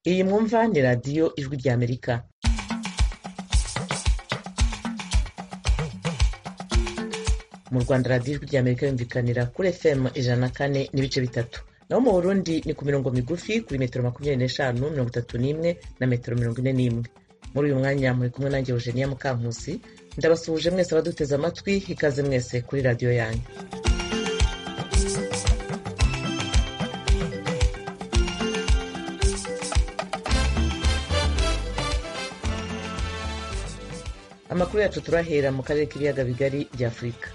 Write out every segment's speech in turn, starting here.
Iyi mwumva ni radiyo ijwi ry'Amerika. Mu Rwanda radiyo ijwi ry'Amerika yumvikanira kuri FM ijana na kane n'ibice bitatu. Naho mu Burundi ni ku mirongo migufi kuri metero makumyabiri n'eshanu mirongo itatu n'imwe na metero mirongo ine n'imwe. Muri uyu mwanya muri kumwe nanjye Eugenia Mukankusi, ndabasuhuje mwese abaduteze amatwi, ikaze mwese kuri radiyo yanyu. amakuru yacu turahera mu karere k'ibiyaga bigari bya afurika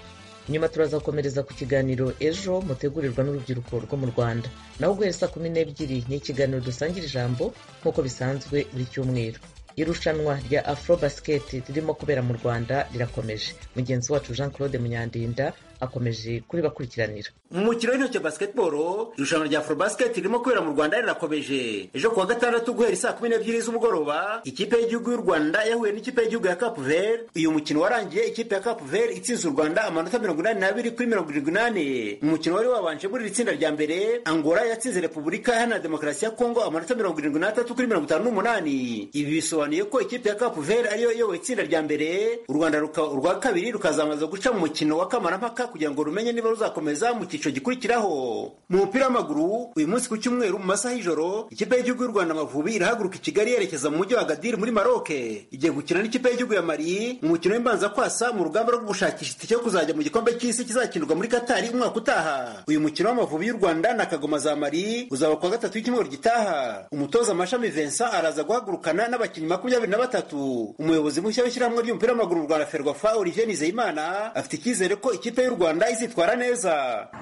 nyuma turaza gukomereza ku kiganiro ejo mutegurirwa n'urubyiruko rwo mu rwanda naho guhera saa kumi n'ebyiri ni ikiganiro dusangira ijambo nk'uko bisanzwe buri cyumweru irushanwa rya afro basket ririmo kubera mu rwanda rirakomeje mugenzi wacu jean claude munyandinda akomeje kuribakurikiranira mu mukino w'intoki basketball irushanwa rya afrobasket ririmo kubera mu rwanda rirakomeje ejo kuwa gatandatu guhera saa kumi n'ebyiri z'umugoroba ikipe y'igihugu y'u rwanda yahuye n'ikipe y'igihugu ya cap vert uyu mukino warangiye ikipe ya cap vert itsinze u rwanda amanota mirongo inani n'abiri kuri mirongo irindwi n'ane umukino wari wabanje muri iri tsinda rya mbere angola yatsinze repubulika iharanira demokarasi ya kongo amanota mirongo irindwi n'atatu kuri mirongo itanu n'umunani ibi bisobanuye ko ikipe ya cap vert ariyo iyoboye itsinda rya mbere u rwanda ruka- urwa kabiri rukazamaza guca mu mukino wa kamarampaka kugira ngo rumenye niba ruzakomeza mu cyiciro gikurikiraho mu mupira w'amaguru uyu munsi ku cyumweru mu masaha y'ijoro ikipe y'igihugu y'u rwanda amavubi irahaguruka i kigali yerekeza mu mujyi wa agadiri muri maroke igiye gukina n'ikipe y'igihugu ya mari mu mukino w'imbanza kwasa mu rugamba rwo gushakisha itike yo kuzajya mu gikombe cy'isi kizakinirwa muri katari umwaka utaha uyu mukino w'amavubi y'u rwanda na kagoma za mari uzaba kuwa gatatu w'icyumweru gitaha umutoza amashami vincent araza guhagurukana n'abakinnyi makumyabiri na batatu umuyobozi mushya w'ishyirahamwe ry'umupira w'amaguru mu rwanda ferwafa olivier nizeyimana afite icyizere ko ikipe y'u rwanda izitwara neza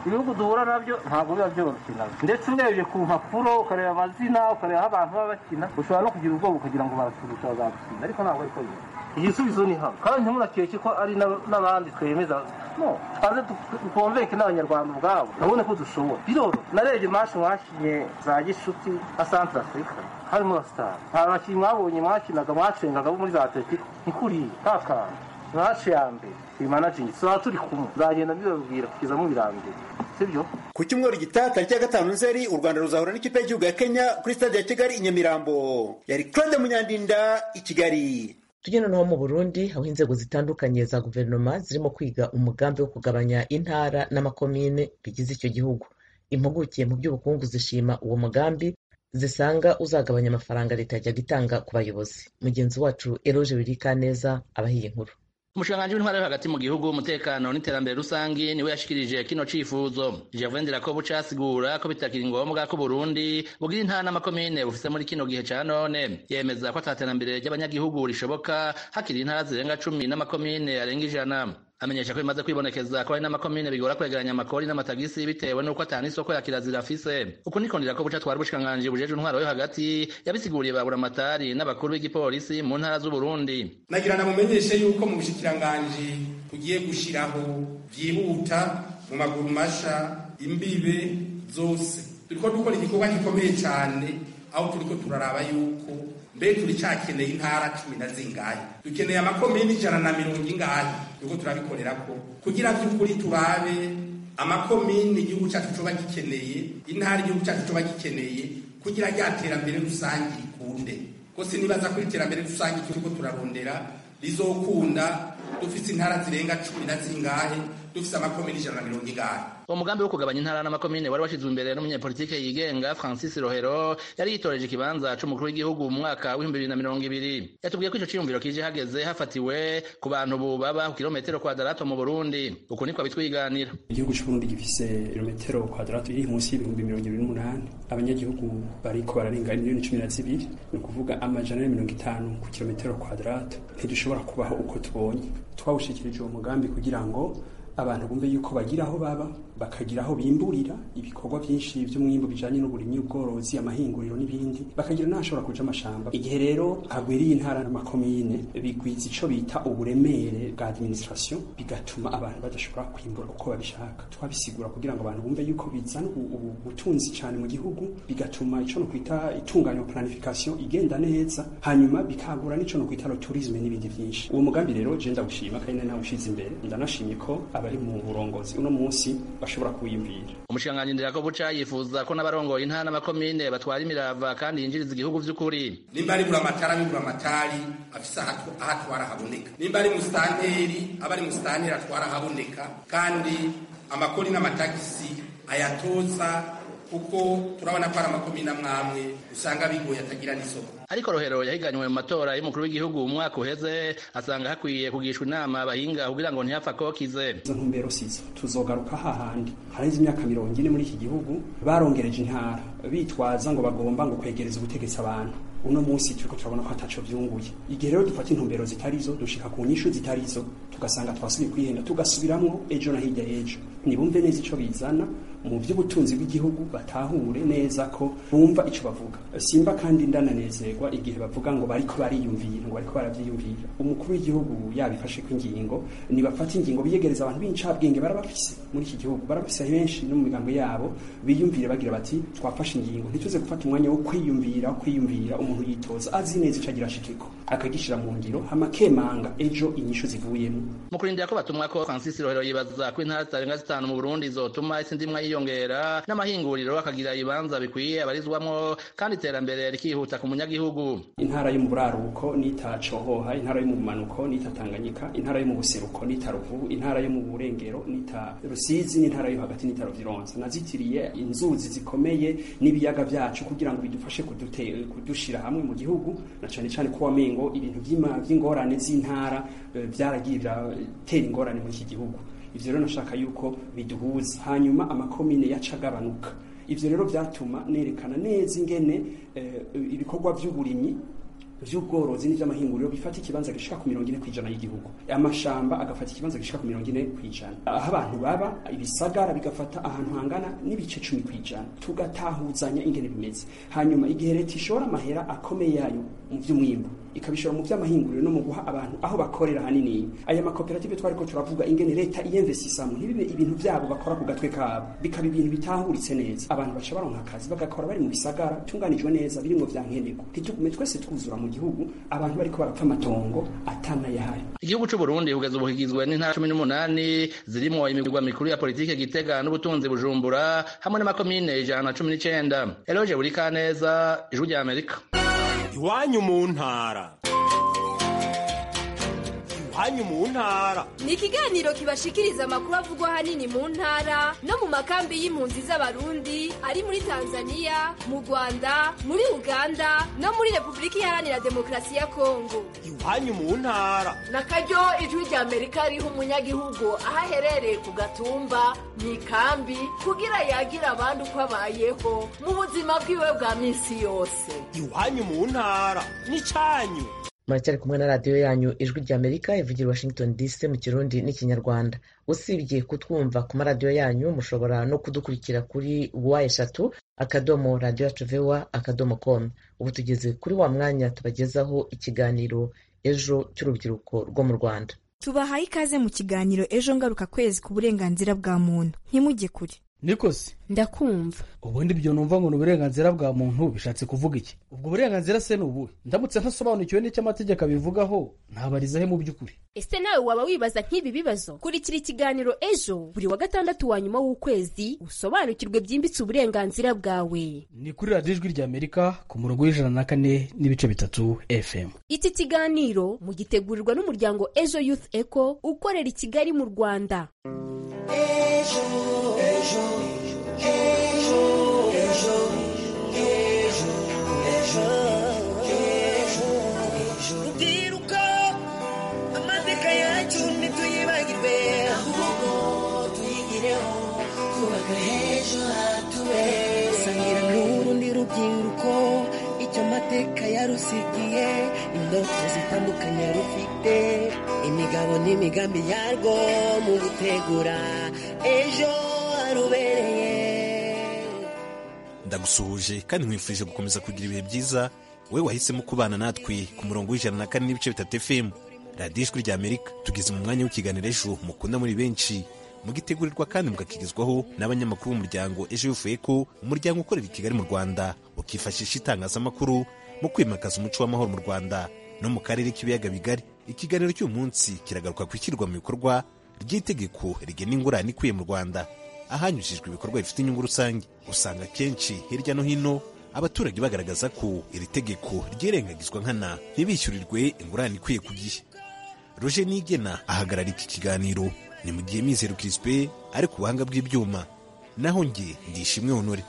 ibihugu duhura nabyo ntabwo biba byoroshye nabyo ndetse urebye ku mpapuro ukareba amazina ukareba aho abantu baba bakina ushobora no kugira ubwoba ukagira ngo barasubiza bazadutsinda ariko ntabwo ariko bimeze igisubizo ni hamwe kandi ntimuraceke ko ari n'ab- n'abandi twemeza no twaze dukonvenke n'abanyarwanda ubwabo urabona ko dushobora biroroshye narebye mashi mwakinye za gishuti na santire afurika harimo na sitari nta bakinnyi mwabonye mwakinaga mwacengaga bo muri za atletico ntikuriye nta kantu mwacu ya mbere iyi managingi tuzaba turi kumwe nzagenda mbibabwira kugeza mubirangiye sibyo ku cyumweru gitaha tariki ya gatanu nzeri u rwanda ruzahura n'ikipe y'igihugu ya kenya kuri stade ya kigali i nyamirambo yari claude munyandinda i kigali tujye noneho mu burundi aho inzego zitandukanye za guverinoma zirimo kwiga umugambi wo kugabanya intara n'amakomine bigize icyo gihugu impuguke mu by'ubukungu zishima uwo mugambi zisanga uzagabanya amafaranga leta yajyaga itanga ku bayobozi mugenzi wacu eroge wirikaneza abahiye inkuru umushikiranganji w'intwara yo hagati mu gihugu umutekano n'iterambere rusange niwe yashikirije kino cifuzo gervain dirakobo casigura ko bitakiri ngombwa ko burundi bugira intara n'amakomine bufise muri kino gihe ca none yemeza ko ata terambere ry'abanyagihugu rishoboka hakiri intara zirenga cumi n'amakomine arenga ijana amenyesha ko bimaze kwibonekeza ko hari n'amakomine bigora kwegeranya amakori n'amatagisi bitewe n'uko ata n'isoko ya kirazira afise uku niko ndirako buca twari ubushikiranganji bujeje intwaro yo hagati yabisiguriye baburamatari n'abakuru b'igipolisi mu ntara z'uburundi nagira namumenyeshe yuko mu bushikiranganji bugiye gushiraho byihuta mu maguru masha imbibe zose turiko dukora igikorwa gikomeye cyane aho turiko turaraba yuko mbe turicakeneye intara cumi na zingahe dukeneye amakomini ijana na mirongo ingahe turiko turabikorerako kugira vy'ukuri turabe amakomini igihugu cyacu coba gikeneye intara igihugu cyacu coba gikeneye kugira rya terambere rusange rikunde ko sinibaza ko iterambere rusange turiko turarondera rizokunda dufise intara zirenga cumi na zingahe dufise amakomini ijana na mirongo ingahe uwo mugambi wo kugabanya intara n'amakomine wari washizwe imbere n'umunyapolitike yigenga francis rohero yari yitoreje ikibanza c'umukuru w'igihugu mu mwaka w'ibihumbi bibiri na mirongo ibiri yatubwiye ko ico ciyumviro kije hageze hafatiwe ku bantu ubu baba ku kilometero kwadarato mu burundi uku niko abitwiganira igihugu cy'uburundi gifise ibirometero kwadaratu iri munsi y'ibihumbi mirongo ibiri n'umunani abanyagihugu bariko bararenga miliyoni cumi na zibiri ni ukuvuga amajana na mirongo itanu ku kilometero kwadaratu ntidushobora kubaho uko tubonye twawushikirije uwo mugambi kugira ngo abantu bumve yuko bagira aho baba bakagira aho bimburira ibikorwa byinshi by'umwimbo bijanye n'uburimyi ubworozi amahinguriro n'ibindi bakagira n'ahashobora kuja amashamba igihe rero hagwiriye intara n'amakomine bigwiza ico bita uburemere bwa administration bigatuma abantu badashobora kwimbura uko babishaka twabisigura kugira ngo abantu bumve yuko bizana ubu- ubu butunzi cyane mu gihugu bigatuma ico no kwita itunganywa planification igenda neza hanyuma bikagura n'ico no kwita tourisme n'ibindi byinshi uwo mugambi rero je ndagushima kandi nawe ushize imbere ndanashimye ko abari mu burongozi uno munsi bashobora kuwiyumvira umushikiranganji nderakobuca yifuza ko n'abarongoye intara n'amakomine batwara imirava kandi yinjiriza igihugu vy'ukuri nimba ari buramatari abe buramatari afise aho atwara haboneka nimba ari musitanteri aba ari musitanteri atwara haboneka kandi amakori n'amatagisi ayatoza kuko turabona ko ari amakomine amwe amwe usanga bigoye atagira n'isoko ariko rohero yahiganywe mu matora y'umukuru w'igihugu mu mwaka uheze asanga hakwiye kugishwa inama abahinga kugira ngo ntihapfa kokize izo ntumbero sizo tuzogaruka hahandi haraheze imyaka mirongo ine muri iki gihugu barongereje intara bitwaza ngo bagomba ngo kwegereza ubutegetsi abantu uno munsi turiko turabona ko ataco vyunguye igihe rero dufata intumbero zitari zo dushika ku nyishu zitari zo tugasanga twasubiye kwihenda tugasubiramwo ejo na hirya y'ejo nibumve neza ico bizana mu by'ubutunzi bw'igihugu batahure neza ko bumva ico bavuga simba kandi ndananezerwa igihe bavuga ngo bariko bariyumvira ngo bariko baravyiyumvira umukuru w'igihugu yabifashe ko ingingo nibafata ingingo biyegereza abantu b'incabwenge barabafise muri iki gihugu barabafise benshi no mu migambi yabo biyumvire bagira bati twafashe ingingo ntituze gufata umwanya wo kwiyumvira wo kwiyumvira umuntu yitoza azi neza ico agira ashikeko akagishira mu ngiro hama akemanga ejo inyishu zivuyemo mu kurindira ko batumwa ko francis rohero yibaza ko intara zitarenga zitanu mu burundi zotuma isi ndimwa yiyongera n'amahinguriro akagira ibibanza bikwiye abarizwamwo kandi iterambere rikihuta ku munyagihugu intara yo mu buraruko nita cohoha intara yo mu bumanuko nita tanganyika intara yo mu buseruko nita ruvubu intara yo mu burengero nita rusizi n'intara yo hagati nita ruvironza nazitiriye inzuzi zikomeye n'ibiyaga byacu kugira ngo bidufashe kudute- kudushira hamwe mu gihugu na cane cane ko wamengo ibintu vy'ima- vy'ingorane z'intara eh, byaragiye biratera ingorane muri iki gihugu ivyo rero nashaka yuko biduhuza hanyuma amakomine yacagabanuka ibyo rero byatuma nerekana neza ingene eh, ibikorwa by'uburimyi by'ubworozi n'iby'amahinguriro bifata ikibanza gishika ku mirongo ine ku ijana y'igihugu amashamba agafata ikibanza gishika ku mirongo ine ku ijana aho abantu baba ibisagara bigafata ahantu hangana n'ibice cumi ku ijana tugatahuzanya ingene bimeze hanyuma igihe leta ishora amahera akomeye yayo mu by'umwimbu ikabishora mu by'amahinguriro no mu guha abantu aho bakorera hanini aya makoperative twari ko turavuga ingene leta iyemvesisamo ntibibe ibintu byabo bakora ku gatwe kabo bikaba ibintu bitahuritse neza abantu baca baronka akazi bagakora bari mu bisagara bitunganijwe neza birimwo bya nkenerwa ntitugume twese twuzura mu gihugu abantu bariko barapfa amatongo atanayahari igihugu c'u burundi kugeza ubu kigizwe n'intara cumi n'umunani zirimwo imigwa mikuru ya politike gitega n'ubutunzi bujumbura hamwe n'amakomine ijana na cumi n'icenda eloge buri kaneza ijwi rya amerika iwanyu mu ntara iwanyu mu ntara ni ikiganiro kibashikiriza amakuru avugwa ahanini mu ntara no mu makambi y'impunzi z'abarundi ari muri tanzania mu rwanda muri uganda no muri repubulika iharanira demokarasi ya kongo iwanyu mu ntara na karyo ijwi rya amerika riha umunyagihugu aho aherereye ku gatumba mu ikambi kugira yagire abandi uko abayeho mu buzima bwiwe bwa minsi yose iwanyu mu ntara n'icyanyu muracyari kumwe na radiyo yanyu ijwi rya amerika ivugira i washington dc mu kirundi n'ikinyarwanda usibye kutwumva ku maradiyo yanyu mushobora no kudukurikira kuri wa eshatu akadomo radiyo yacu vewa akadomo komu ubu tugeze kuri wa mwanya tubagezaho ikiganiro ejo cy'urubyiruko rwo mu rwanda tubahaye ikaze mu kiganiro ejo ngaruka kwezi ku burenganzira bwa muntu ntimujye kure nikosi ndakumva ubundi ibyo numva ngo ni uburenganzira bwa muntu bishatse kuvuga iki ubwo burenganzira se ni ubuhe ndamutse ntasobanukiwe n'icyo amategeko abivugaho ntabariza he mu by'ukuri ese nawe waba wibaza nk'ibi bibazo kurikira ikiganiro ejo buri wa gatandatu wa nyuma w'ukwezi usobanukirwe byimbitse uburenganzira bwawe ni kuri radiyo ijwi rya amerika ku murongo w'ijana na kane n'ibice bitatu fm iki kiganiro mugitegurirwa n'umuryango ejo youth eco ukorera i kigali mu rwanda rubyiruko amateka yacu ntituyibagirwe ahubwo tuyigireho twubaka heza hatubera sangira n'urundi rubyiruko icyo amata amateka yarusigiye indoto zitandukanye rufite imigabo n'imigambi yarwo mu gutegura ejo harubereye ndagusuhuje kandi nkwifurije gukomeza kugira ibihe byiza wowe wahisemo kubana natwe ku murongo w'ijana na kane n'ibice bitatu fm radiyo ijwi rya amerika tugeze mu mwanya w'ikiganiro ejo mukunda muri benshi mugitegurirwa kandi mugakirizwaho n'abanyamakuru b'umuryango ejo yufuye ko umuryango ukorera i kigali mu rwanda ukifashisha itangazamakuru mu kwimakaza umuco w'amahoro mu rwanda no mu karere k'ibiyaga bigari ikiganiro cy'uyu munsi kiragaruka ku ishyirwa mu bikorwa ry'itegeko rigena ingurane ikwiye mu rwanda ahanyujijwe ibikorwa bifite inyungu rusange usanga kenshi hirya no hino abaturage bagaragaza ko iri tegeko ryirengagizwa nkana ntibishyurirwe ingurane ikwiye ku gihe roger nigena ahagarara iki kiganiro ni mu gihe mizero kirisipe ari ku buhanga bw'ibyuma naho njye ndishimwe honore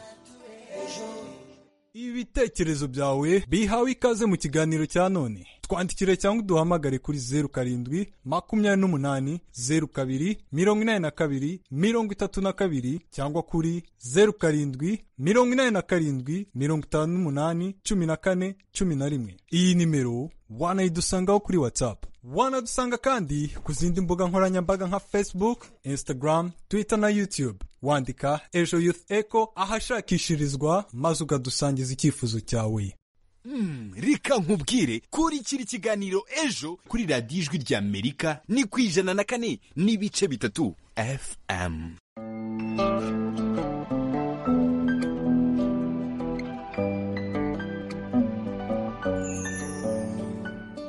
ibitekerezo byawe bihawe ikaze mu kiganiro cya none twandikire cyangwa uduhamagare kuri zeru karindwi makumyabiri n'umunani zeru kabiri mirongo inani na kabiri mirongo itatu na kabiri cyangwa kuri zeru karindwi mirongo inani na karindwi mirongo itanu n'umunani cumi na kane cumi na rimwe iyi nimero wanayidusangaho kuri watsapu wanadusanga kandi ku zindi mbuga nkoranyambaga nka facebook instagram twitter na youtube wandika ejo youth echo ahashakishirizwa maze ukadusangiza icyifuzo cyawe Mm, reka nkubwire kuri kiri kiganiro ejo kuri radiyo ijwi rya amerika ni ku ijana na kane n'ibice bitatu fm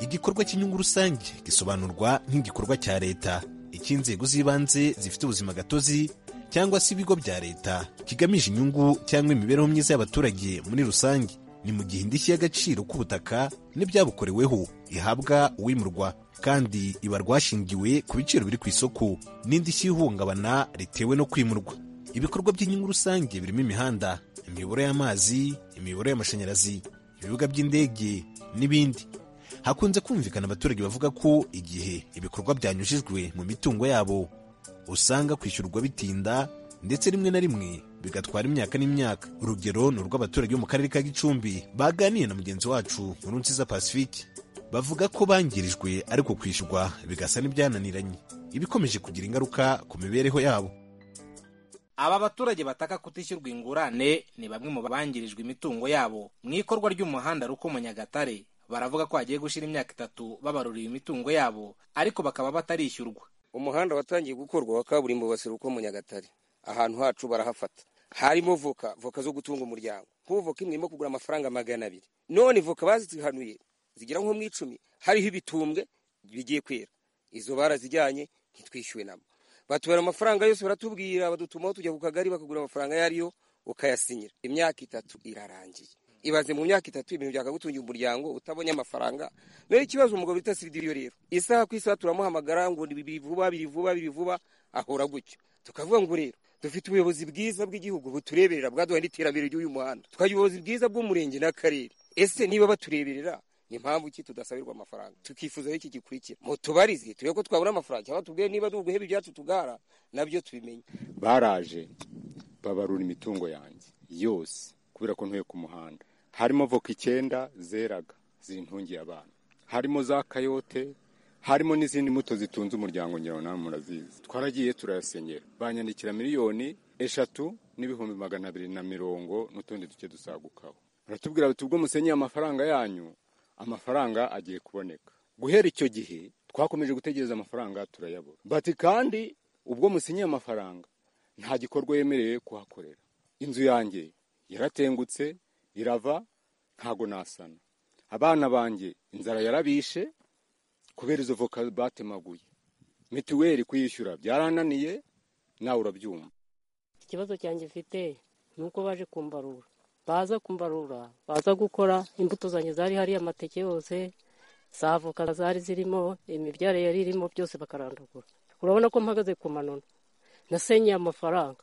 igikorwa cy'inyungu rusange gisobanurwa nk'igikorwa cya leta icy'inzego z'ibanze zifite ubuzima gatozi cyangwa se ibigo bya leta kigamije inyungu cyangwa imibereho myiza y'abaturage muri rusange ni mu gihe indishyi y'agaciro k'ubutaka n'ibyabukoreweho ihabwa uwimurwa kandi iba rwashingiwe ku biciro biri ku isoko n'indishyi y'ihungabana ritewe no kwimurwa ibikorwa by'inyungu rusange birimo imihanda imiyoboro y'amazi imiyoboro y'amashanyarazi ibibuga by'indege n'ibindi hakunze kumvikana abaturage bavuga ko igihe ibikorwa byanyujijwe mu mitungo yabo usanga kwishyurwa bitinda ndetse rimwe na rimwe bigatwara imyaka n'imyaka urugero ni urw'abaturage bo mu karere ka gicumbi baganiye na mugenzi wacu nkurunziza pacifique bavuga ko bangirijwe ariko kwishyurwa bigasa n'ibyananiranye ibikomeje kugira ingaruka ku mibereho yabo aba baturage bataka kutishyurwa ingurane ni bamwe mu bangirijwe imitungo yabo mu ikorwa ry'umuhanda rukomo nyagatare baravuga ko hagiye gushira imyaka itatu babaruriye imitungo yabo ariko bakaba batarishyurwa umuhanda watangiye gukorwa wa kaburimbo baseruka mu nyagatare ahantu hacu barahafata harimo voka voka zo gutunga umuryango nk'ubu voka imwe irimo kugura amafaranga magana abiri none voka bazihanuye zigera nko mu icumi hariho ibitumbwe bigiye kwera izo barazijyanye ntitwishyuwe nabo batubara amafaranga yose baratubwira badutumaho tujya ku kagari bakagura amafaranga ayo ariyo ukayasinyira imyaka itatu irarangiye ibaze mu myaka itatu ibintu byakagutungira umuryango utabonye amafaranga rero ikibazo umugabo bita sibidiriyo rero isaha ku isaha turamuhamagara ngo biri vuba biri vuba biri vuba ahora gutyo tukavuga ngo rero dufite ubuyobozi bwiza bw'igihugu butureberera bwaduha n'iterambere ry'uyu muhanda tukagira ubuyobozi bwiza bw'umurenge n'akarere ese niba batureberera ni impamvu ki tudasabirwa amafaranga tukifuza iki gikurikira mutubarize turebe ko twabona amafaranga cyangwa tubwire niba duheba ibyacu tugara nabyo tubimenye baraje babarura imitungo yanjye yose kubera ko ntuye ku muhanda harimo voka icyenda zeraga zintungiye abantu harimo za kayote harimo n'izindi mbuto zitunze umuryango ngira nawe murazizi twaragiye turayasenyera banyandikira miliyoni eshatu n'ibihumbi magana abiri na mirongo n'utundi duke dusagukaho baratubwira bati ubwo musenyeye amafaranga yanyu amafaranga agiye kuboneka guhera icyo gihe twakomeje gutegereza amafaranga turayabura bati kandi ubwo musenyeye amafaranga nta gikorwa yemerewe kuhakorera inzu yanjye yaratengutse irava ntago nasana abana banjye inzara yarabishe kubera izo voka batemaguye mituweli kuyishyura byarananiye nawe urabyumva ikibazo cyanjye mfite ni uko baje kumbarura baza kumbarura baza gukora imbuto zanjye zari hariya amateke yose za voka zari zirimo imibyare yari irimo byose bakarandagura urabona ko mpagaze ku manona nasenyeye amafaranga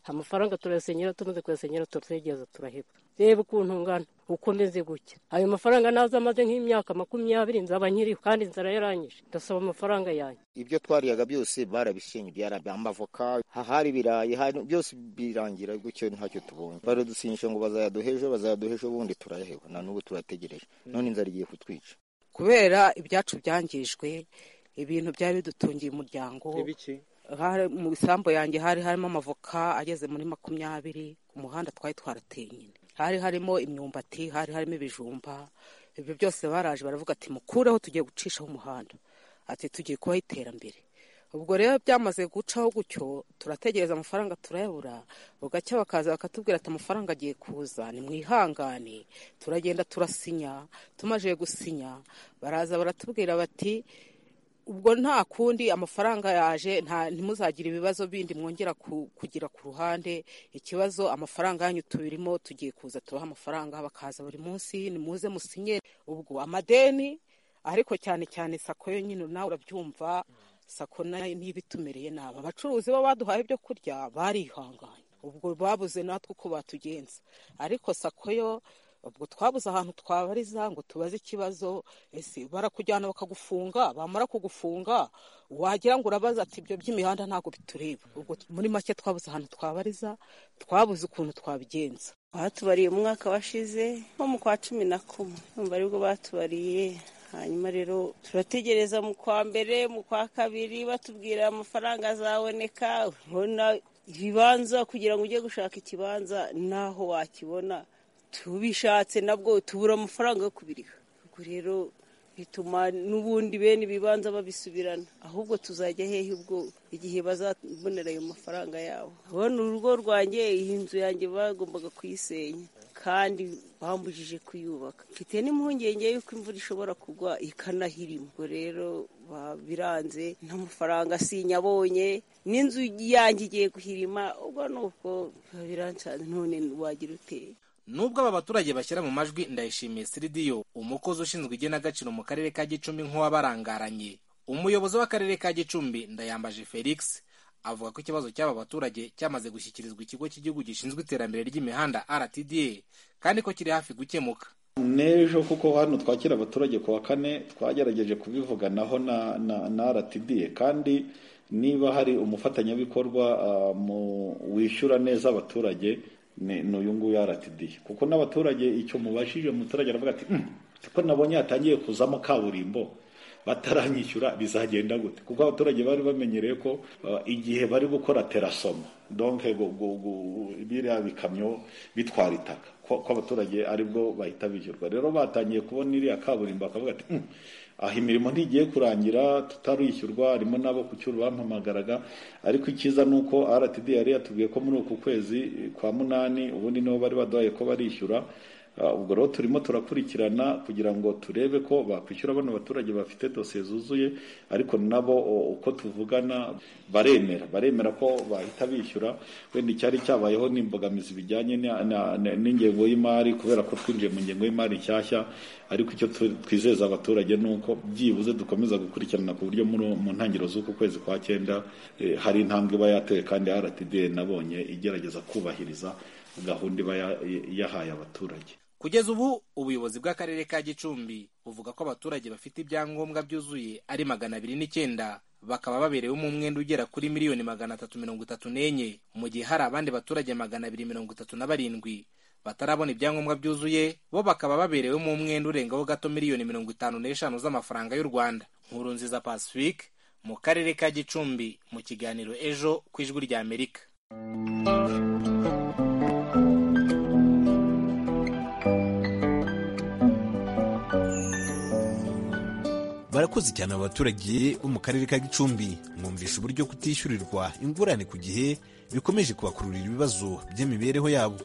amafaranga turayasenyera tumaze kuyasenyera turategereza turaheba reba ukuntu ngana uko meze gutya ayo mafaranga naza amaze nk'imyaka makumyabiri nzaba nkiriho kandi inzara yaranyije ndasaba amafaranga yanjye ibyo twariyaga byose barabishingiye arabya amavoka hari ibirayi hari- byose birangira gutyo ntacyo tubonye baradusinyisha ngo bazayaduha ejo bazayaduha ejo ubundi turayaheba na n'ubu turategereje none inzara igiye kutwica kubera ibyacu byangijwe ibintu byari bidutungiye umuryango Hari- mu isambu yanjye hari harimo amavoka ageze muri makumyabiri ku muhanda twari twarateye nyine hari harimo imyumbati hari harimo ibijumba ibyo byose baraje baravuga ati mukureho tugiye gucishaho umuhanda ati tugiye kubaho iterambere ubwo rero byamaze gucaho gutyo turategereza amafaranga turayabura bugacya bakaza bakatubwira ati amafaranga agiye kuza nimwihangane turagenda turasinya tumaze gusinya baraza baratubwira bati ubwo nta kundi amafaranga yaje nta ntimuzagire ibibazo bindi mwongera ku- kugira ku ruhande ikibazo amafaranga yanyu tubirimo tugiye kuza tubaha amafaranga bakaza buri munsi nimuze musinye ubwo amadeni ariko cyane cyane sako yo nyine nawe urabyumva sako nayo niba itumereye nabi abacuruzi bo baduhaye ibyo kurya barihanganye ubwo babuze natwe uko batugenza ariko sako yo ubwo twabuze ahantu twabariza ngo tubaze ikibazo ese barakujyana bakagufunga bamara kugufunga wagira ngo urabaza ati ibyo by'imihanda ntabwo bitureba ubwo muri make twabuze ahantu twabariza twabuze ukuntu twabigenza batubariye umwaka washize nko mu kwa cumi na kumwe urumva aribwo batubariye hanyuma rero turategereza mu kwa mbere mu kwa kabiri batubwira amafaranga azaboneka ubona ibibanza kugira ngo ujye gushaka ikibanza n'aho wakibona tubishatse nabwo tubura amafaranga yo kubiriha ubwo rero bituma n'ubundi bene ibibanza babisubirana ahubwo tuzajya hehe ubwo igihe bazabonera ayo mafaranga yabo abona urugo rwanjye iyi nzu yanjye bagombaga kuyisenya kandi bambujije kuyubaka mfite n'impungenge y'uko imvura ishobora kugwa ikanahirima ubwo rero ba- biranze nta mafaranga sinyabonye n'inzu yanjye igiye guhirima ubwo ni ubwo biba birancanze none wagira uteye nubwo aba baturage bashyira mu majwi ndayishimiye siridiyo umukozi ushinzwe igenagaciro mu karere ka gicumbi nk'uwabarangaranye umuyobozi w'akarere ka gicumbi ndayambaje felix avuga ko ikibazo cy'aba baturage cyamaze gushyikirizwa ikigo cy'igihugu gishinzwe iterambere ry'imihanda rtda kandi ko kiri hafi gukemuka n'ejo kuko hano twakira abaturage ku wa kane twagerageje kubivuganaho na na na RTD kandi niba hari umufatanyabikorwa ah, mu wishyura neza abaturage ni ni uyu nguyu RTD kuko n'abaturage icyo mubashije umuturage aravuga ati "Mm, ko nabonye hatangiye kuzamo kaburimbo bataranyishyura bizagenda gute kuko abaturage bari bamenyereye ko ah, igihe bari gukora terasoma donc gu- gu- gu- biriya bikamyo bitwara itaka ko ko abaturage aribwo bahita bishyurwa rero batangiye kubona iriya kaburimbo bakavuga ati "Mm, aha imirimo ntigiye kurangira tutarishyurwa harimo n'abo ku cyuru bampamagaraga ariko icyiza ni uko rtd yari yatubwiye ko muri uku kwezi kwa munani ubundi nibo bari baduhaye ko barishyura Uh, ubwo rero turimo turakurikirana kugira ngo turebe ko bakwishyura bano baturage bafite dosiye zuzuye ariko nabo o, uko tuvugana baremera baremera ko bahita bishyura wenda icyari cyabayeho n'imbogamizi bijyanye na- na- na- n'ingengo y'imari kubera ko twinjiye mu ngengo y'imari nshyashya ariko icyo tu- twizeza abaturage ni uko byibuze dukomeza gukurikirana ku buryo muri- mu ntangiriro z'uku kwezi kwa cyenda eh, hari intambwe iba yatewe kandi rtd nabonye igerageza kubahiriza gahunda iba ya- yahaye abaturage kugeza ubu ubuyobozi bw'akarere ka gicumbi buvuga ko abaturage bafite ibyangombwa byuzuye ari magana abiri n'icyenda bakaba baberewemo umwenda ugera kuri miliyoni magana atatu mirongo itatu n'enye mu gihe hari abandi baturage magana abiri mirongo itatu na barindwi batarabona ibyangombwa byuzuye bo bakaba baberewemo umwenda urengaho gato miliyoni mirongo itanu n'eshanu z'amafaranga y'u rwanda nkuru nziza pacifique mu karere ka gicumbi mu kiganiro ejo ku ijwi ry'amerika barakoze cyane aba baturage bo mu karere ka gicumbi mwumvisha uburyo kutishyurirwa ingurane ku gihe bikomeje kubakururira ibibazo by'imibereho yabo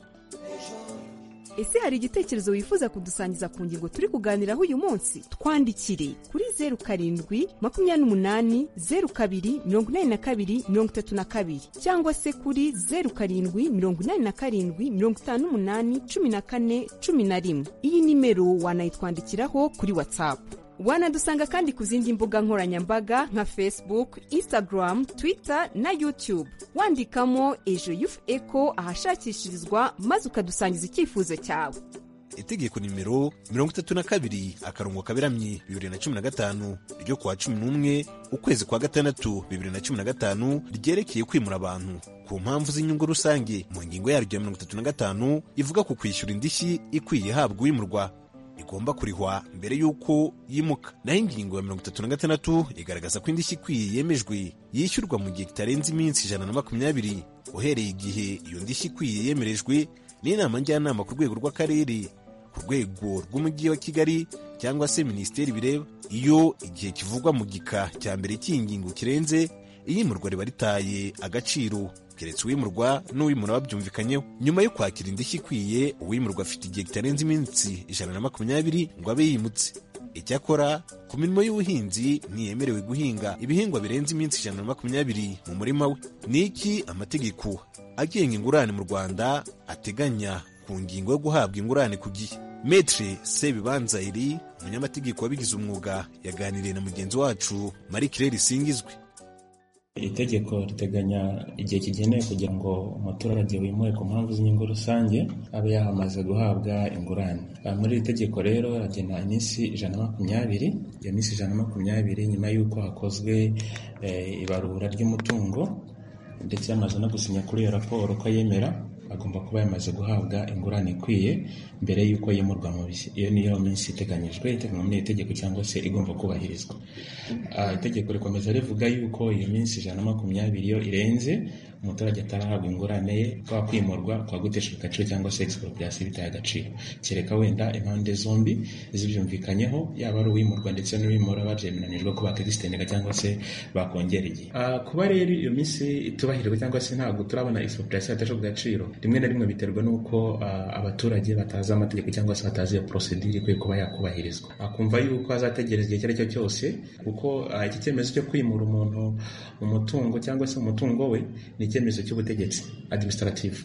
ese hari igitekerezo wifuza kudusangiza ku ngingo turi kuganiraho uyu munsi twandikire kuri zeru karindwi makumyabiri n'umunani zeru kabiri mirongo inani na kabiri mirongo itatu na kabiri cyangwa se kuri zeru karindwi mirongo inani na karindwi mirongo itanu n'umunani cumi na kane cumi na rimwe iyi nimero wanayitwandikiraho kuri watsapu wanadusanga kandi ku zindi mbuga nkoranyambaga nka facebook instagram twitter na youtube wandikamo ejo yufu eko ahashakishirizwa maze ukadusangiza icyifuzo cyawe itegeko nimero mirongo itatu na kabiri akarongo kaberamye bibiri na cumi na gatanu ryo kuwa cumi n'umwe ukwezi kwa gatandatu bibiri na cumi na gatanu ryerekeye kwimura abantu ku mpamvu z'inyungu rusange mu ngingo yaryo ya mirongo itatu na gatanu ivuga ku kwishyura indishyi ikwiye ihabwa uwimurwa igomba kurihwa mbere y'uko yimuka naho ingingo ya mirongo itatu na gatandatu igaragaza ko indishyi ikwiye yemejwe yishyurwa mu gihe kitarenze iminsi ijana na makumyabiri uhereye igihe iyo ndishyi ikwiye yemerejwe n'inama njyanama ku rwego rw'akarere ku rwego rw'umujyi wa kigali cyangwa se minisiteri bireba iyo igihe kivugwa mu gika cya mbere cy'ingingo kirenze iyimurwa riba ritaye agaciro keretse uwimurwa n'uwimura babyumvikanyeho nyuma yo kwakira indishyi ikwiye uwimurwa afite igihe kitarenze iminsi ijana na makumyabiri ngo abe yimutse icyakora ku mirimo y'ubuhinzi ntiyemerewe guhinga ibihingwa birenze iminsi ijana na makumyabiri mu murima we ni iki amategeko agenga ingurane mu rwanda ateganya ku ngingo yo guhabwa ingurane ku gihe metre sebibanza iri umunyamategeko wabigize umwuga yaganiriye na mugenzi wacu marie claire singizwe iri tegeko riteganya igihe kigenewe kugira ngo umuturage wimuwe ku mpamvu z'inyungu rusange abe yamaze guhabwa ingurane Aha muri iri tegeko rero hagena iminsi ijana na makumyabiri iyo minsi ijana na makumyabiri nyuma y'uko hakozwe eh, ibarura ry'umutungo ndetse yamaze no gusinya kuri iyo raporo ko yemera agomba kuba yamaze guhabwa ingurane ikwiye mbere y'uko yimurwa mu bishya iyo niyo minsi iteganyijwe iteganywa muri iri tegeko cyangwa se igomba kubahirizwa Ah, itegeko rikomeza rivuga yuko iyo minsi ijana na makumyabiri iyo irenze umuturage atarahabwa ingurane ye kwa kwimurwa kwa guteshwa agaciro cyangwa se expropriation bitaye agaciro kereka wenda impande zombi zibyumvikanyeho yaba ari uwimurwa ndetse n'uwimura babyemeranijwe ko bakegisitinga cyangwa se bakongera igihe Ah, kuba rero iyo minsi itubahirijwe cyangwa se ntabwo turabona expropriation yateshwa agaciro rimwe na rimwe biterwa n'uko ah, abaturage batazi amategeko cyangwa se batazi iyo procedure ikwiye kuba yakubahirizwa akumva yuko azategereza igihe icyo ari cyo cyose kuko ah, iki cyemezo cyo kwimura umuntu umutungo cyangwa se umutungo we ni icyemezo cy'ubutegetsi administrative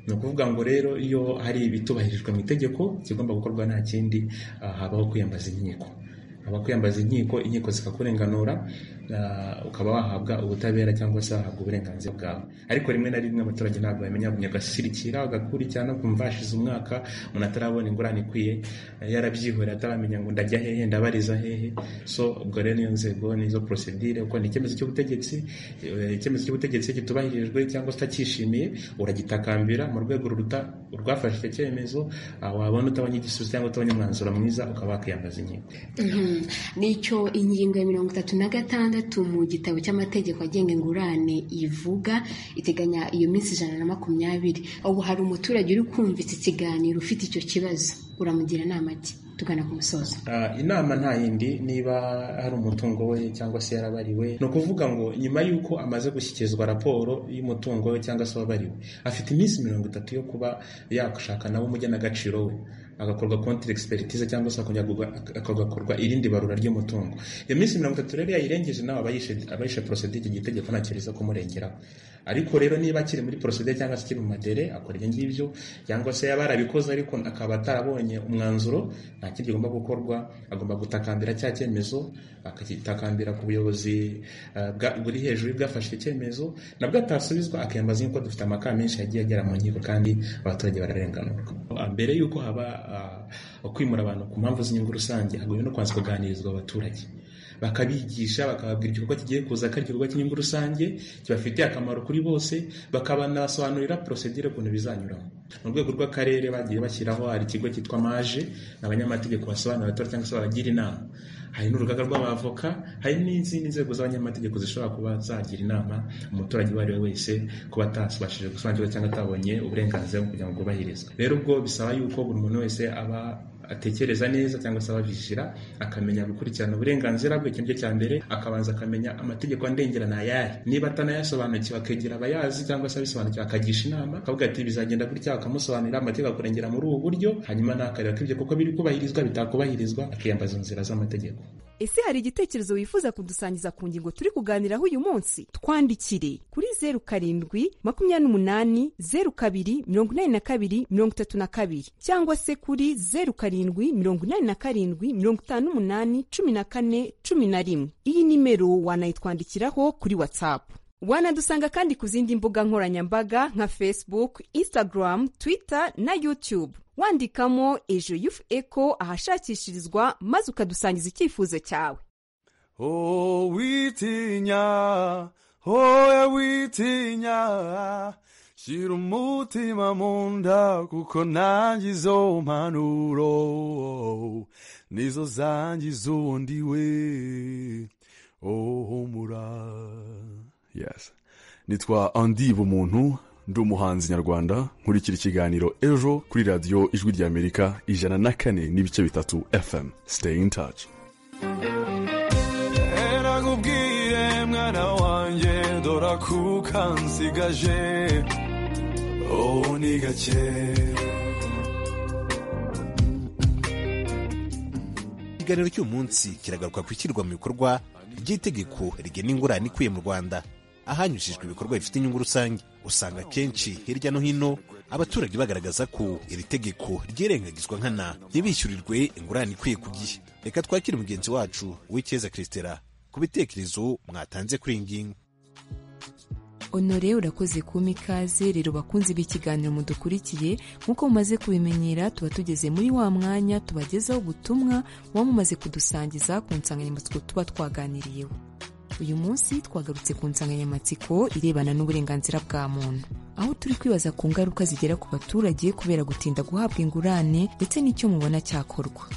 ni ukuvuga ngo rero iyo hari ibitubahirijwe mu itegeko kigomba gukorwa nta kindi ah, habaho kwiyambaza inkiko haba kwiyambaza inkiko inkiko zikakurenganura ah, ukaba wahabwa ubutabera cyangwa se wahabwa uburenganzira bwawe ariko rimwe na rimwe abaturage ntabwo bamenya agasirikira agakurikirana kumva hashize umwaka umuntu atarabona ingurane ikwiye eh, yarabyihoreye ataramenya ngo ndajya hehe ndabariza hehe so ubwo rero niyo nzego nizo procedure kuko ni icyemezo cy'ubutegetsi eh, icyemezo cy'ubutegetsi iyo kitubahirijwe cyangwa se utacyishimiye uragitakambira mu rwego ruruta- rwafashe icyo cyemezo ah, wabona utabonye igisubizo cyangwa utabonye umwanzuro mwiza ukaba wakiyambaza inkiko Mhm. nicyo ingingo ya mirongo itatu na gatandatu mu gitabo cy'amategeko agenga ingurane ivuga iteganya iyo minsi ijana na makumyabiri ubu hari umuturage uri kumva iki kiganiro ufite icyo kibazo uramugira inama ki tugana ku musozo Ah, inama nta yindi niba hari umutungo we cyangwa se yarabariwe ni ukuvuga ngo nyuma y'uko amaze gushyikirizwa raporo y'umutungo we cyangwa se wabariwe afite iminsi mirongo itatu yo kuba yashaka nawe umugenagaciro we agakorwa konti expertise cyangwa se akongera agakorwa irindi barura ry'umutungo iyo minsi mirongo itatu rero yayirengeje nawe aba yishe- aba yishe procedure icyo gitegeko ntacyo riza kumurengeraho ariko rero niba akiri muri procedure cyangwa se akiri mu madere akora ibyo ngibyo cyangwa se yaba yarabikoze ariko akaba atarabonye umwanzuro nta kindi kigomba gukorwa agomba gutakambira cya cyemezo akagitakambira ku buyobozi eh, bwa- buri hejuru y'ubwafashe icyo cyemezo nabwo atasubizwa akiyambaza yuko dufite amakara menshi yagiye agera mu nkiko kandi abaturage bararenganurwa Ah, mbere y'uko haba ah, kwimura abantu ku mpamvu z'inyungu rusange hagombye no kubanza kuganirizwa abaturage bakabigisha bakababwira igikorwa kigiye kuza ko ari igikorwa cy'inyungu rusange kibafitiye akamaro kuri bose bakabanabasobanurira porosedire ukuntu bizanyuramo mu rwego rw'akarere bagiye bashyiraho hari ikigo cyitwa maje ni abanyamategeko basobanurira abatora cyangwa se babagira inama hari n'urugaga rw'abavoka hari n'izindi nzego z'abanyamategeko zishobora kuba zagira inama umuturage uwo ari we wese kuba atabashije gusobanukirwa cyangwa atabonye uburenganzira bwo kugira ngo bwubahirizwe rero ubwo bisaba yuko buri muntu wese aba atekereza neza cyangwa se ababishyira akamenya gukurikirana uburenganzira bwe ikintu cye cya mbere akabanza akamenya amategeko andengera ni ayahe niba atanayasobanukiwe akegera abayazi cyangwa se abisobanukiwe akagisha inama akavuga ati bizagenda gutya akamusobanurira amategeko akurengera muri ubu buryo hanyuma ntakareba ko ibyo kuko biri kubahirizwa bitakubahirizwa akiyambaza inzira z'amategeko ese hari igitekerezo wifuza kudusangiza ku ngingo turi kuganiraho uyu munsi twandikire kuri zeru karindwi makumyabiri n'umunani zeru kabiri mirongo inani na kabiri mirongo itatu na kabiri cyangwa se kuri zeru karindwi mirongo inani na karindwi mirongo itanu n'umunani cumi na kane cumi na rimwe iyi nimero wanayitwandikiraho kuri watsapu wanadusanga kandi ku zindi mbuga nkoranyambaga nka facebook instagram twitter na youtube wandikamo ejo yufu eko ahashakishirizwa maze ukadusangiza icyifuzo cyawe Oh, witinya, hoya witinya, shyira umutima mu nda kuko nanjye izo mpanuro nizo zangiza ubundi we oh, humura yes nitwa andi bumuntu ndi umuhanzi nyarwanda nkurikira ikiganiro ejo kuri radiyo ijwi ry'amerika ijana na kane n'ibice bitatu fm stay in touch erakubwiye mwana wanjye dora kuka nsigaje ubu ni gake ikiganiro cy'umunsi kiragaruka ku ishyirwa mu bikorwa ry'itegeko rigena ingurane ikwiye mu rwanda ahanyujijwe ibikorwa bifite inyungu rusange usanga akenshi hirya no hino abaturage bagaragaza ko iri tegeko ryirengagizwa nkana ntibishyurirwe ingurane ikwiye ku gihe reka twakire mugenzi wacu uwicyeza christera ku bitekerezo mwatanze kuri iyi ngingo onore urakoze kuma ikaze rero bakunzi b'ikiganiro mudukurikiye nk'uko mumaze kubimenyera tuba tugeze muri wa mwanya tubagezaho ubutumwa buba mumaze kudusangiza ku nsanganyamatsiko tuba twaganiriyeho uyu munsi twagarutse ku nsanganyamatsiko irebana n'uburenganzira bwa muntu aho turi kwibaza ku ngaruka zigera ku baturage kubera gutinda guhabwa ingurane ndetse n'icyo mubona cyakorwa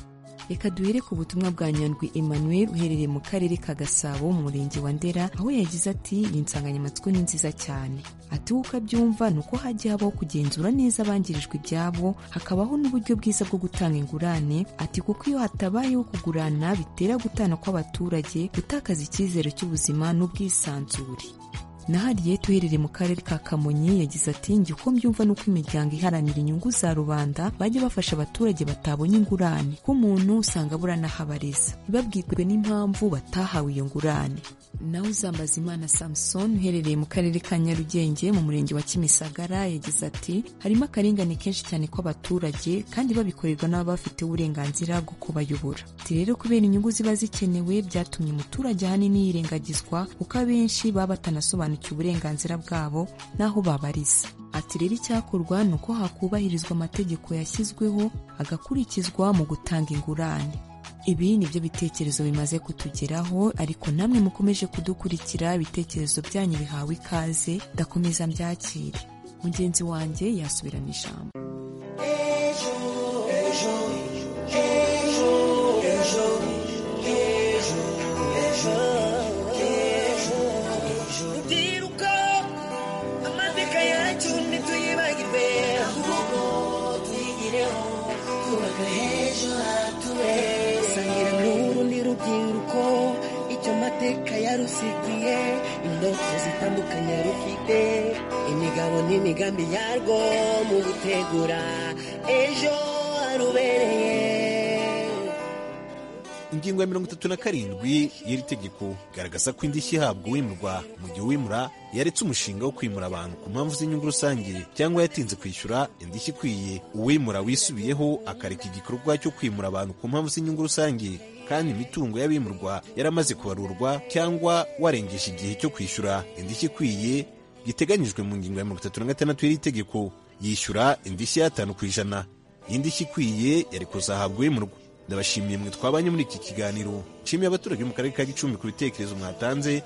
reka duhere ku butumwa bwa nyandwi emmanuel uherereye mu karere ka gasabo mu murenge wa ndera aho yagize ati iyi nsanganyamatsiko ni nziza cyane ati uko abyumva ni uko hajya habaho kugenzura neza abangirijwe ibyabo hakabaho n'uburyo bwiza bwo gutanga ingurane ati kuko iyo hatabayeho kugurana bitera gutana kw'abaturage gutakaza icyizere cy'ubuzima n'ubwisanzure nahariye tuherereye mu karere ka kamonyi yagize ati njye uko mbyumva ni uko imiryango iharanira inyungu za rubanda bajya bafasha abaturage batabonye ingurane ko umuntu usanga abura n'aho abareza ntibabwirwe n'impamvu batahawe iyo ngurane nawe uzambaza imana samusoni uherereye mu karere ka nyarugenge mu murenge wa kimisagara yagize ati harimo akarengane kenshi cyane kw'abaturage kandi babikorerwa n'ababafite uburenganzira bwo kubayobora ati rero kubera inyungu ziba zikenewe byatumye umuturage ahanini yirengagizwa kuko abenshi baba batanasobanukiwe basobanukiwe uburenganzira bwabo n'aho babariza ati rero icyakorwa ni uko hakubahirizwa amategeko yashyizweho agakurikizwa mu gutanga ingurane ibi ni byo bitekerezo bimaze kutugeraho ariko namwe mukomeje kudukurikira ibitekerezo byanyu bihawe ikaze ndakomeza mbyakire mugenzi wanjye yasubirana ijambo ndiruka amateka yacu ntituyibagirwe ahubwo tuyigireho twubaka h'ejo haturere sangira n'urundi rubyiruko icyo mateka yarusigiye indoto zitandukanye rufite imigabo n'imigambi yarwo mu gutegura ejo harubereye ingingo ya mirongo itatu na karindwi y'iri tegeko igaragaza ko indishyi ihabwa uwimurwa mu gihe uwimura yaretse umushinga wo kwimura abantu ku mpamvu z'inyungu rusange cyangwa yatinze kwishyura indishyi ikwiye uwimura wisubiyeho akareka igikorwa cyo kwimura abantu ku mpamvu z'inyungu rusange kandi imitungo y'abimurwa yaramaze kubarurwa cyangwa warengeje igihe cyo kwishyura indishyi ikwiye giteganyijwe mu ngingo ya mirongo itatu na gatandatu y'iri tegeko yishyura indishyi y'atanu ku ijana iyi ndishyi ikwiye yari kuzahabwa uwimurwa ndabashimiye mwe twabanye muri iki kiganiro nshimiye abaturage bo mu karere ka gicumbi ku bitekerezo mwatanze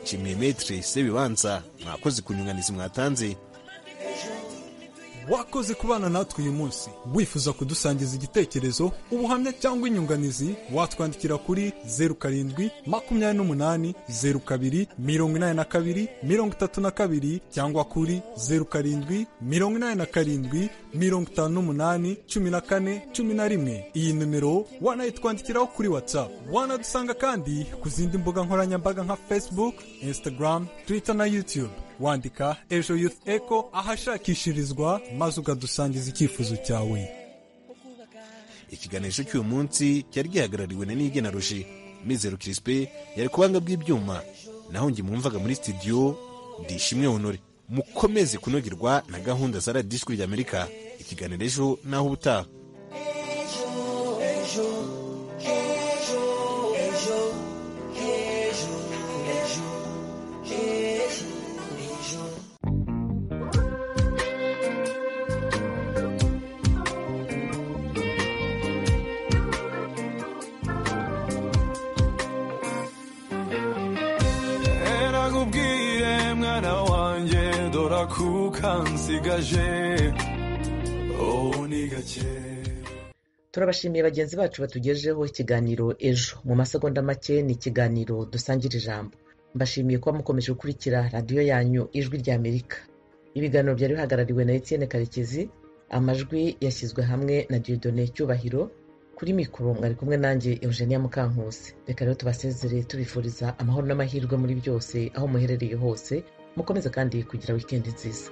nshimiye metere sebibanza mwakoze ku nyunganizi mwatanze wakoze kubana natwe uyu munsi wifuza kudusangiza igitekerezo ubuhamya cyangwa inyunganizi watwandikira kuri zeru karindwi makumyabiri n'umunani zeru kabiri mirongo inani na kabiri mirongo itatu na kabiri cyangwa kuri zeru karindwi mirongo inani na karindwi mirongo itanu n'umunani cumi na kane cumi na rimwe iyi nimero wanayitwandikiraho kuri whatsapp wanadusanga kandi ku zindi mbuga nkoranyambaga nka facebook instagram twitter na youtube wandika ejo youth echo ahashakishirizwa maze ukadusangiza icyifuzo cyawe ikiganiro cy'uyu munsi cyari gihagarariwe na nigena roje mizero kirisipe yari ku buhanga bw'ibyuma naho njye mwumvaga muri sitidiyo ndishimwe honore mukomeze kunogerwa na gahunda za radiyo ijwi ry'amerika ikiganiro ejo naho ubutaha nakubwiye mwana wanjye dora kuka nsigaje ubu ni gake turabashimiye bagenzi bacu batugejeho ikiganiro ejo mu masegonda make ni ikiganiro dusangira ijambo mbashimiye kuba mukomeje gukurikira radiyo yanyu ijwi rya amerika ibiganiro byari bihagarariwe na etienne karekezi amajwi yashyizwe hamwe na diodone cyubahiro kuri mikoro mwari kumwe nanjye eugenia mukankusi reka rero tubasezere tubifuriza amahoro n'amahirwe muri byose aho muherereye hose mukomeze kandi kugira wikendi nziza